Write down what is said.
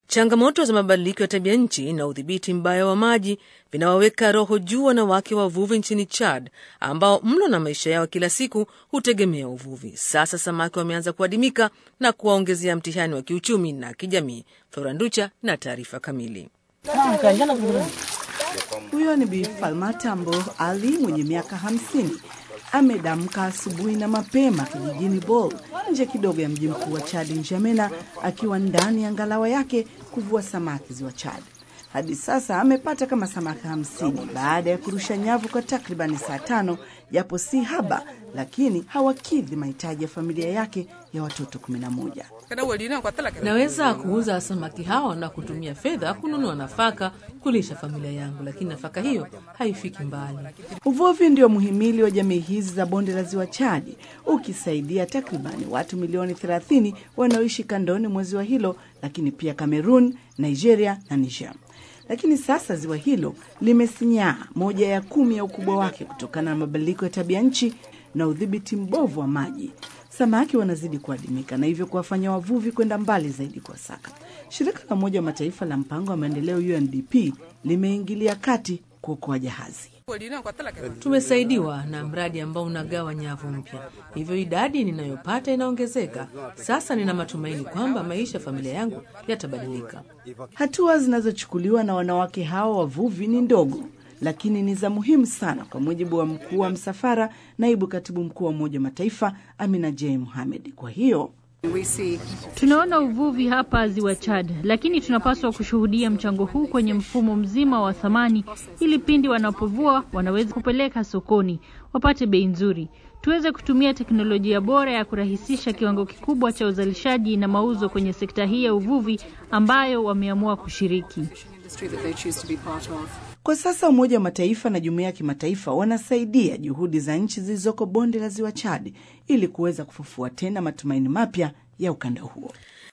Changamoto za mabadiliko ya tabia nchi na udhibiti mbaya wa maji vinawaweka roho juu wanawake wavuvi nchini Chad, ambao mlo na maisha yao kila siku hutegemea uvuvi. Sasa samaki wameanza kuadimika na kuwaongezea mtihani wa kiuchumi na kijamii. Floranducha na taarifa kamili. Huyo ni Bi Falmata Mbo Ali mwenye miaka hamsini amedamka asubuhi na mapema kijijini Bol nje kidogo ya mji mkuu wa Chad Njamena, akiwa ndani ya ngalawa yake kuvua samaki ziwa Chad. Hadi sasa amepata kama samaki hamsini baada ya kurusha nyavu kwa takribani saa tano, japo si haba, lakini hawakidhi mahitaji ya familia yake ya watoto kumi na moja. Naweza kuuza samaki hao na kutumia fedha kununua nafaka kulisha familia yangu, lakini nafaka hiyo haifiki mbali. Uvuvi ndio muhimili wa jamii hizi za bonde la ziwa Chadi, ukisaidia takribani watu milioni 30 wanaoishi kandoni mwa ziwa hilo, lakini pia Cameroon, Nigeria na Niger. Lakini sasa ziwa hilo limesinyaa moja ya kumi ya ukubwa wake kutokana na mabadiliko ya tabia nchi na udhibiti mbovu wa maji. Samaki wanazidi kuadimika na hivyo kuwafanya wavuvi kwenda mbali zaidi kwa saka. Shirika la Umoja wa Mataifa la mpango wa maendeleo UNDP limeingilia kati kuokoa jahazi. Tumesaidiwa na mradi ambao unagawa nyavu mpya, hivyo idadi ninayopata inaongezeka. Sasa nina matumaini kwamba maisha ya familia yangu yatabadilika. Hatua zinazochukuliwa na wanawake hao wavuvi ni ndogo, lakini ni za muhimu sana, kwa mujibu wa mkuu wa msafara, naibu katibu mkuu wa Umoja wa Mataifa Amina J Mohamed. Kwa hiyo Tunaona uvuvi hapa ziwa Chad, lakini tunapaswa kushuhudia mchango huu kwenye mfumo mzima wa thamani, ili pindi wanapovua wanaweza kupeleka sokoni, wapate bei nzuri, tuweze kutumia teknolojia bora ya kurahisisha kiwango kikubwa cha uzalishaji na mauzo kwenye sekta hii ya uvuvi ambayo wameamua kushiriki. Kwa sasa Umoja wa Mataifa na jumuiya ya kimataifa wanasaidia juhudi za nchi zilizoko bonde la ziwa Chad ili kuweza kufufua tena matumaini mapya ya ukanda huo.